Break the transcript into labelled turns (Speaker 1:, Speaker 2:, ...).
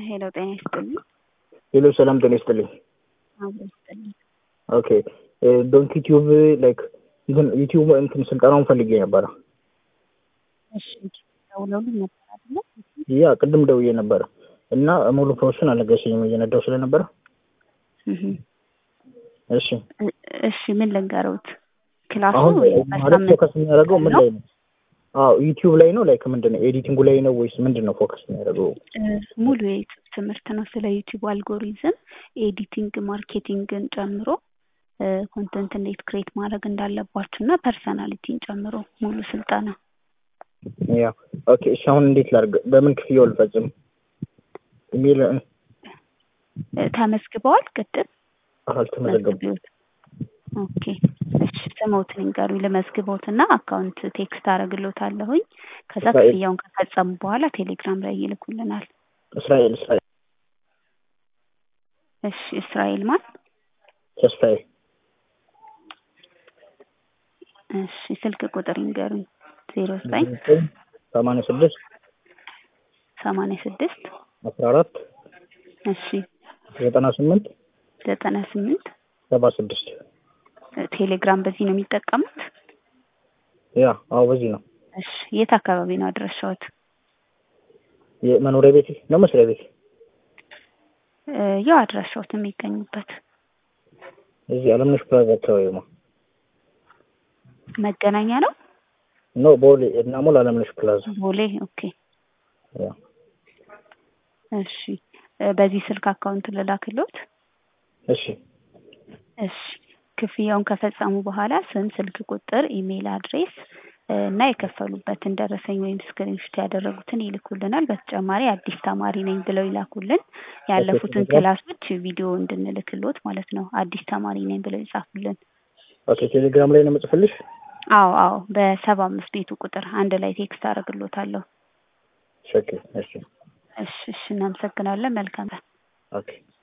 Speaker 1: ሄሎ ጤና ይስጥልኝ።
Speaker 2: ሄሎ ሰላም ጤና ይስጥልኝ።
Speaker 1: አብሮ ይስጥልኝ።
Speaker 2: ኦኬ ዶንት ዩቲዩብ ላይክ እንትን ዩቲዩብ እንትን ስልጠናውን ፈልጌ ነበረ።
Speaker 1: እሺ ደውለውልኝ ነበር አይደለ?
Speaker 2: ያ ቅድም ደውዬ ነበረ እና ሙሉ ፕሮሰሱን አልነገረሽኝም እየነዳው ስለነበረ።
Speaker 1: እህ
Speaker 2: እሺ
Speaker 1: እሺ ምን ልንገሩት? ክላሱ
Speaker 2: አሁን ማለት
Speaker 1: በሳምንት
Speaker 2: ፎከስ የሚያደርገው ምን
Speaker 1: ነው?
Speaker 2: ላይ ነው? አዎ ዩቲዩብ ላይ ነው ላይክ ምንድን ነው ኤዲቲንጉ ላይ ነው ወይስ ምንድን ነው ፎከስ የሚያደርገው?
Speaker 1: እ ሙሉ የዩቲዩብ ትምህርት ነው። ስለ ዩቲዩብ አልጎሪዝም፣ ኤዲቲንግ፣ ማርኬቲንግን ጨምሮ ኮንተንት እንዴት ክሬት ማድረግ እንዳለባችሁ እና ፐርሰናሊቲን ጨምሮ ሙሉ ስልጠና
Speaker 2: ያ ኦኬ እሺ አሁን እንዴት ላድርግ? በምን ክፍያው ልፈጽም? ኢሜል
Speaker 1: እ ተመዝግበዋል? ቅድም
Speaker 2: አልተመዘገቡ
Speaker 1: መዝግቢዎት። ኦኬ እሺ ስሞትን ንገሩኝ ልመዝግቦት እና አካውንት ቴክስት አደርግሎታለሁኝ። ከዛ
Speaker 2: እስራኤል።
Speaker 1: ክፍያውን ከፈጸሙ በኋላ ቴሌግራም ላይ ይልኩልናል።
Speaker 2: እስራኤል እስራኤል
Speaker 1: እሺ እስራኤል ማን?
Speaker 2: ተስፋዬ
Speaker 1: እሺ ስልክ ቁጥር ይንገሩኝ። ዜሮ ዘጠኝ
Speaker 2: ሰማንያ ስድስት
Speaker 1: ሰማንያ ስድስት
Speaker 2: አስራ አራት
Speaker 1: እሺ
Speaker 2: ዘጠና ስምንት
Speaker 1: ዘጠና ስምንት
Speaker 2: ሰባ ስድስት
Speaker 1: ቴሌግራም በዚህ ነው የሚጠቀሙት?
Speaker 2: ያ አዎ በዚህ ነው
Speaker 1: እሺ የት አካባቢ ነው አድራሻዎት?
Speaker 2: የመኖሪያ ቤት ነው መስሪያ ቤት
Speaker 1: እ ያው አድራሻዎት የሚገኙበት
Speaker 2: እዚህ አለምነሽ ፕላዛ አካባቢ ነው
Speaker 1: መገናኛ ነው?
Speaker 2: ኖ ቦሌ እና ሞል አለምነሽ ፕላዛ
Speaker 1: ቦሌ ኦኬ
Speaker 2: ያ
Speaker 1: እሺ እ በዚህ ስልክ አካውንት ልላክሎት?
Speaker 2: እሺ
Speaker 1: እሺ ክፍያውን ከፈጸሙ በኋላ ስም፣ ስልክ ቁጥር፣ ኢሜይል አድሬስ እ እና የከፈሉበትን ደረሰኝ ወይም ስክሪንሾት ያደረጉትን ይልኩልናል። በተጨማሪ አዲስ ተማሪ ነኝ ብለው ይላኩልን። ያለፉትን ክላሶች ቪዲዮ እንድንልክሎት ማለት ነው። አዲስ ተማሪ ነኝ ብለው ይጻፉልን።
Speaker 2: ኦኬ ቴሌግራም ላይ ነው የምጽፍልሽ?
Speaker 1: አዎ አዎ በሰባ አምስት ቤቱ ቁጥር አንድ ላይ ቴክስት አደርግሎታለሁ።
Speaker 2: ኦኬ እሺ
Speaker 1: እሺ እሺ እናመሰግናለን። መልካም ቀን።
Speaker 2: ኦኬ